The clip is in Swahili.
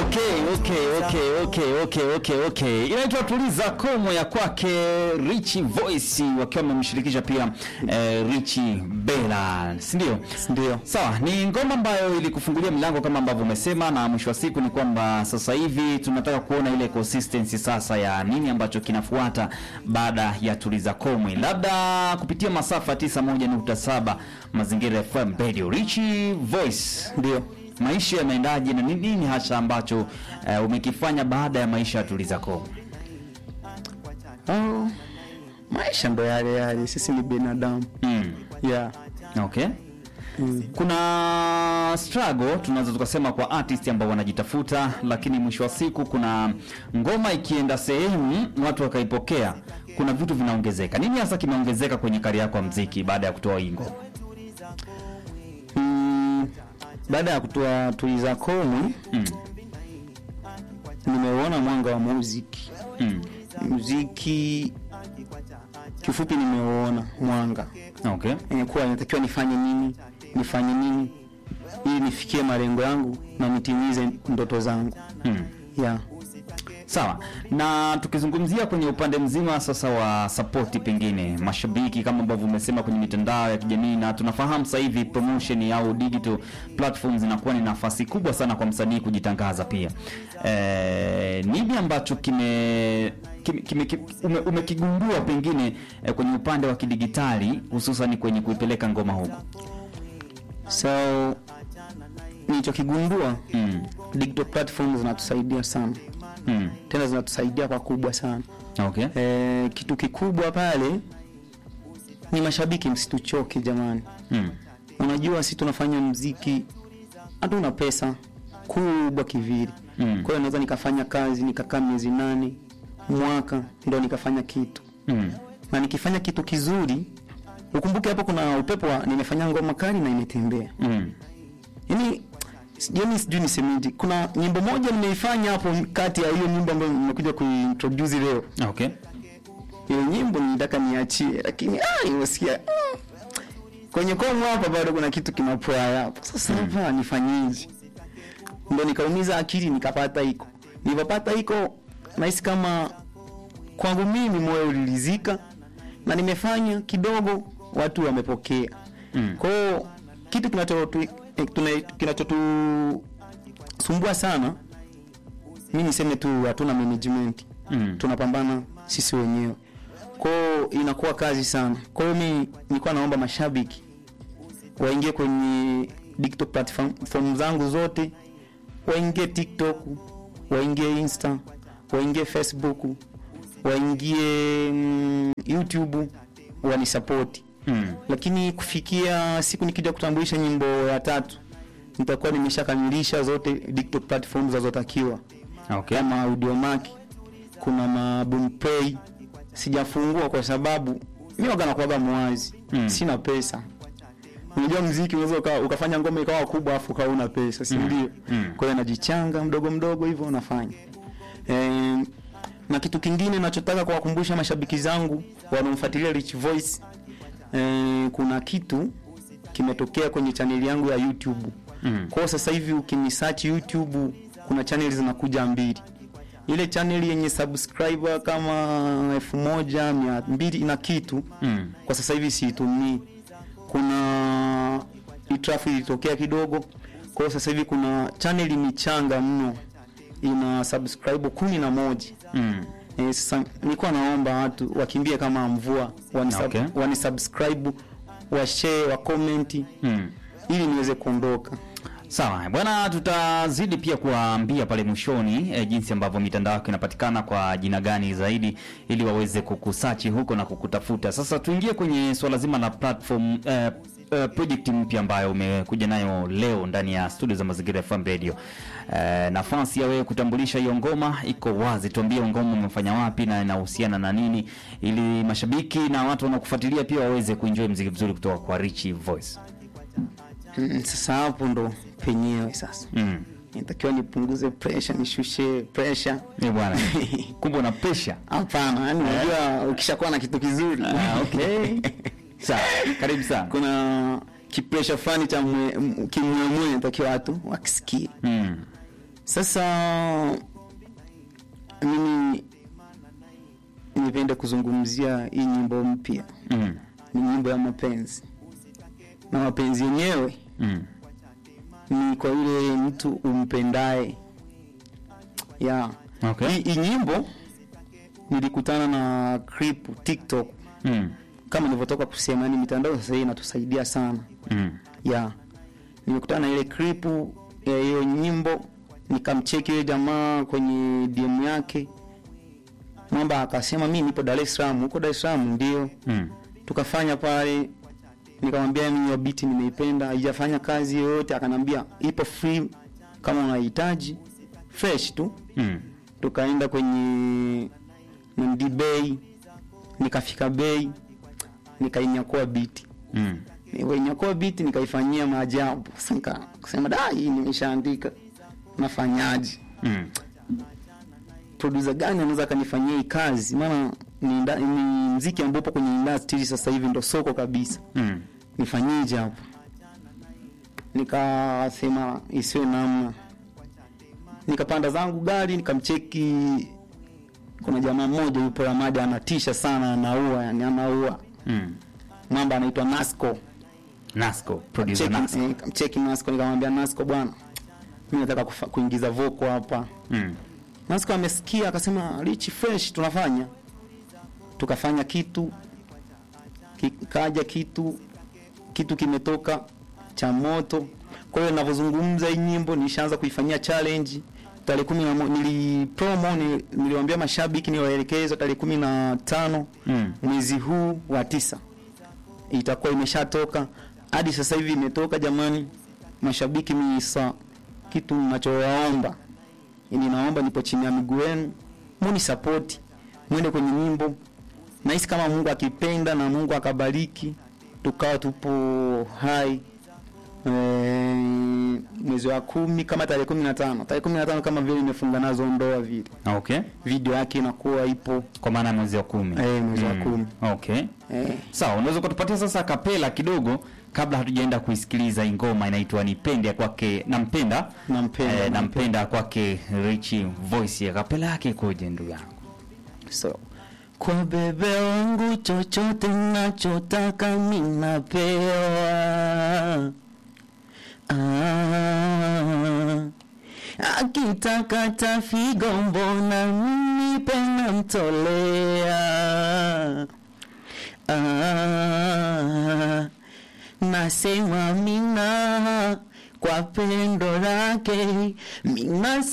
Okay, okay, okay, okay, okay, okay, okay. Inaitwa Tuliza Komo ya kwake Richie Voice wakiwa wamemshirikisha pia eh, Richie Bella, si ndio? Ndio. Sawa, ni ngoma ambayo ilikufungulia milango kama ambavyo umesema, na mwisho wa siku ni kwamba sasa hivi tunataka kuona ile consistency sasa ya nini ambacho kinafuata baada ya Tuliza Komwe, labda kupitia masafa 91.7 Mazingira FM Radio. Richie Voice, Ndio. maisha yameendaje na ni nini hasa ambacho eh, umekifanya baada ya maisha ya Tuliza Komwe? Oh, maisha ndo yale yale, sisi ni binadamu. Mm. Yeah. Okay. Mm. Kuna struggle tunaweza tukasema kwa artist ambao wanajitafuta, lakini mwisho wa siku kuna ngoma ikienda sehemu watu wakaipokea, kuna vitu vinaongezeka. Nini hasa kimeongezeka kwenye kari yako ya mziki baada ya kutoa hii ngoma? Mm, baada ya kutoa Tuliza Komwe Mm. nimeuona mwanga wa muziki. Mm. Muziki kifupi, nimeuona mwanga Okay. yenye kuwa inatakiwa nifanye nini, nifanye nini ili nifikie malengo yangu na nitimize ndoto zangu. Mm. Yeah. Sawa, na tukizungumzia kwenye upande mzima sasa wa sapoti, pengine mashabiki kama ambavyo umesema kwenye mitandao ya kijamii, na tunafahamu sasa hivi promotion au digital platforms inakuwa ni nafasi kubwa sana kwa msanii kujitangaza pia. E, nini ambacho kime kime, kime, kime ume, umekigundua pengine eh, kwenye upande wa kidigitali hususan kwenye kuipeleka ngoma huko? So nilichokigundua Mm. digital platforms zinatusaidia sana, Mm. tena zinatusaidia kwa kubwa sana. Okay. E, kitu kikubwa pale ni mashabiki, msituchoke jamani. Mm. Unajua si tunafanya mziki, hatuna pesa kubwa kivili. Mm. Kwa hiyo naweza nikafanya kazi nikakaa miezi nane, mwaka, ndo nikafanya kitu, Mm. na nikifanya kitu kizuri, ukumbuke hapo kuna upepo wa nimefanya ngoma kali na imetembea Mm. yani yani sijui nisemeje. Kuna nyimbo moja nimeifanya hapo kati ya hiyo nyimbo ambayo nimekuja kuintroduce leo. Okay. Hiyo nyimbo nilitaka niachie, lakini ah, nimesikia mm, kwenye komo hapa bado kuna kitu kinapoa hapo. Sasa hapa nifanyeje? Ndio nikaumiza akili nikapata iko. Nilipopata iko nahisi kama kwangu mimi moyo uliridhika na nimefanya kidogo, watu wamepokea. Mm. Kwa hiyo kitu kinachotu eh, tuna- kinachotusumbua sana, mi niseme tu hatuna management, Mm. tunapambana sisi wenyewe, kwa hiyo inakuwa kazi sana. Kwa hiyo mi nilikuwa naomba mashabiki waingie kwenye digital platform zangu zote, waingie TikTok, waingie Insta, waingie Facebook, waingie mm, YouTube, wanisapoti Mm. lakini kufikia siku nikija kutambulisha nyimbo ya tatu nitakuwa nimeshakamilisha zote digital platforms zinazotakiwa Okay. kama Audiomack, kuna ma Boomplay. Sijafungua kwa sababu mimi waga nakuwaga mwazi Mm. sina pesa. Unajua mziki unaweza uka, ukafanya ngoma ikawa kubwa afu ukawa una pesa, si Mm. ndio? Mm. Kwa hiyo najichanga mdogo mdogo hivyo unafanya. Eh, na kitu kingine nachotaka kuwakumbusha mashabiki zangu wanaomfuatilia Rich Voice eh, kuna kitu kimetokea kwenye chaneli yangu ya YouTube. Mm. Kwa hiyo sasa hivi ukinisearch YouTube kuna channel zinakuja mbili. Ile channel yenye subscriber kama elfu moja mia mbili na kitu Mm. kwa sasa hivi siitumii. Kuna itrafu ilitokea kidogo, kwa hiyo sasa hivi kuna channel michanga mno ina subscribe kumi na moja. Mm. Eh, sasa nilikuwa naomba watu wakimbie kama mvua wanisub, Okay. wanisubscribe washare wa comment Mm. ili niweze kuondoka. Sawa bwana, tutazidi pia kuwaambia pale mwishoni e, jinsi ambavyo mitandao yako inapatikana kwa jina gani zaidi, ili waweze kukusachi huko na kukutafuta. Sasa tuingie kwenye swala zima la platform e, e, project mpya ambayo umekuja nayo leo ndani ya studio za Mazingira FM Radio. E, nafasi ya wewe kutambulisha hiyo ngoma iko wazi, tuambie ngoma umefanya wapi na inahusiana na nini, ili mashabiki na watu wanaokufuatilia pia waweze kuenjoy mziki mzuri kutoka kwa Richie Voice. Mm, sasa hapo ndo penyewe sasa Mm. nitakiwa nipunguze pressure, nishushe pressure. Eh, bwana. Kumbe una pressure. Hapana, yani unajua ukishakuwa na kitu kizuri Ah, okay. Sawa, karibu sana. kuna kipresha fulani cha mwe- m- kimwemwe natakiwa watu wakisikie Mm. Sasa mimi nipende kuzungumzia hii nyimbo mpya, Mm. ni nyimbo ya mapenzi, na mapenzi yenyewe Mm. ni kwa yule mtu umpendaye. Yeah. Okay. Hii hii nyimbo nilikutana na clip TikTok, Mm. kama nilivyotoka kusema, yani mitandao sasa hii inatusaidia sana Mm. ya nimekutana na ile clip ya hiyo nyimbo, nikamcheki yule jamaa kwenye DM yake, mwamba akasema mi nipo Dar es Salaam. Huko Dar es Salaam ndio Mm. tukafanya pale, nikamwambia mimi hiyo beat nimeipenda, haijafanya kazi yoyote. Akanambia ipo free kama unahitaji fresh tu. Mm. Tukaenda kwenye Nandi Bay, nikafika Bay, nikainyakua beat Mm. nilivyonyakua beat nikaifanyia maajabu. Sasa nika- kusema da, hii nimeshaandika, nafanyaje? Mm. Producer gani anaweza akanifanyia hii kazi? Maana ni, nda- ni mziki ambao upo kwenye industry sasa hivi ndo soko kabisa, Mm. nifanyije hapa? Nikasema isiwe namna, nikapanda zangu gari nikamcheki. Kuna jamaa mmoja yupo Ramadi anatisha sana, anaua yani, anaua Mm. mwamba anaitwa Nasco. Nasco, producer Cheki- Nasco. eh, Kamcheki Nasco nikamwambia Nasco, bwana, mimi nataka kufa- kuingiza voko hapa. Mm. Nasco amesikia akasema, Rich fresh, tunafanya. Tukafanya kitu kikaja kitu kitu kimetoka cha moto. Kwa hiyo ninavyozungumza hii nyimbo nishaanza kuifanyia challenge tarehe kumi na mo- nili promo ni- niliwaambia mashabiki niwaelekeze tarehe kumi na tano Mm. mwezi huu wa tisa itakuwa imeshatoka. Hadi sasa hivi imetoka. Jamani mashabiki, misa kitu ninachowaomba, ninaomba, nipo chini ya miguu yenu, muni support, mwende kwenye nyimbo. Nahisi kama Mungu akipenda na Mungu akabariki, tukawa tupo hai eh, mwezi wa kumi kama tarehe kumi na tano tarehe kumi na tano kama vile imefunga nazo ndoa vile, Okay. video yake inakuwa ipo Kwa maana ya mwezi wa kumi. Eh, mwezi wa Mm. kumi. Okay. eh, Sawa, unaweza kutupatia sasa kapela kidogo kabla hatujaenda kuisikiliza hii ngoma inaitwa Nipende ya kwake Nampenda. Nampenda, Eh, nampenda kwake Richie Voice. Ya kapela yake ikoje ndugu yangu? So, kwa bebe wangu chochote nachotaka minapewa. Ah, akitaka tafigo mbona mimi pena mtolea. Ah, nasema mina kwa pendo lake mina